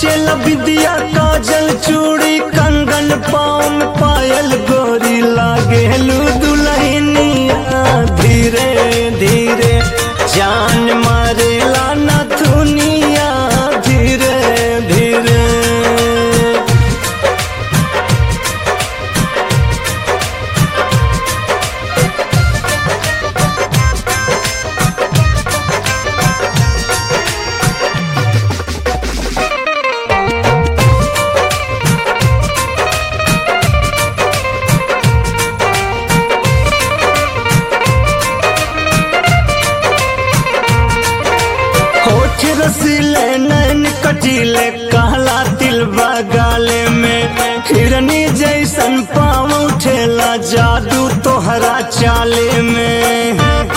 नाचे विद्या काजल चूड़ी कंगन पाँव में पायल गोरी लागेलू दुल्हनिया धीरे धीरे जान मारेला नथुनिया धीरे धीरे होठ रसीले नैन कटीले कहला तिल गाले में हिरनी जैसन पाँव उठेला जादू तोहरा चाले में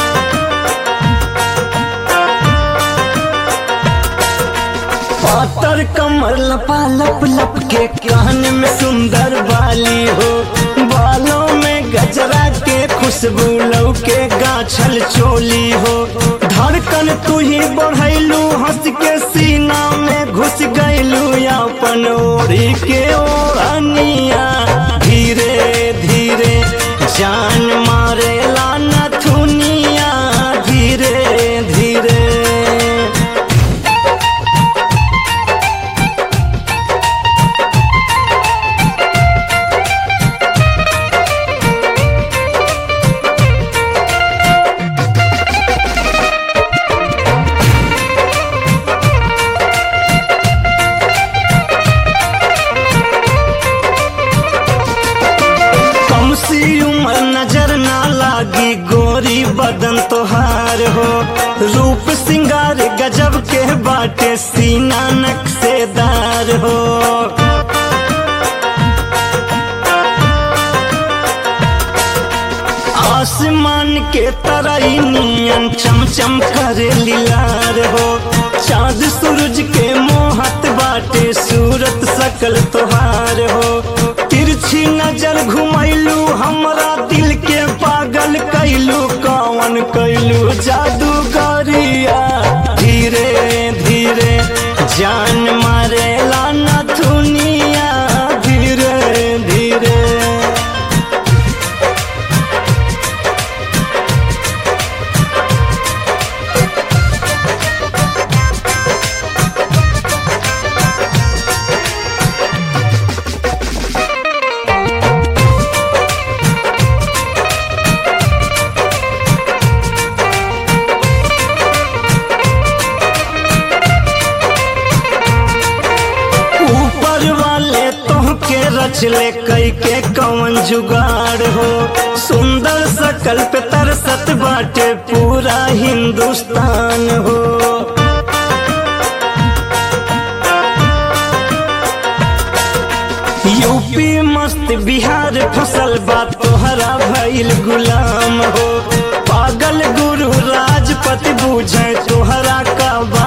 पातर कमर लपा लप लप के कान में सुंदर बाली हो बालों में गजरा के खुशबू लौ के गाछल चोली हो धड़कन तू ही बढ़ैलू हंस के सीना में घुस गैलू अपन ओढ़ी के ओढ़निया धीरे धीरे जान मारेला नथुनिया धीरे धीरे कम सी उम्र नजर ना लागी गोरी बदन तोहार हो रूप सिंगार गजब के बाटे सीना नक्शेदार हो आसमान के तरई नियन चमचम करे लीलार हो चांद सूरज के मोहत बाटे सूरत सकल तोहार हो तिरछी नजर घुमैलू हमरा दिल के पागल कैलू कौन कैलू जादूगरिया धीरे धीरे जान मारेला नथुनिया धीरे धीरे ऊपर वाले तोहके रचले कई के कवन जुगाड़ हो सुंदर सकल पे तरसत बाटे पूरा हिंदुस्तान हो यूपी मस्त बिहार फसल बा तोहरा भइल गुलाम हो पागल गुरु राजपति बूझे तोहरा का बा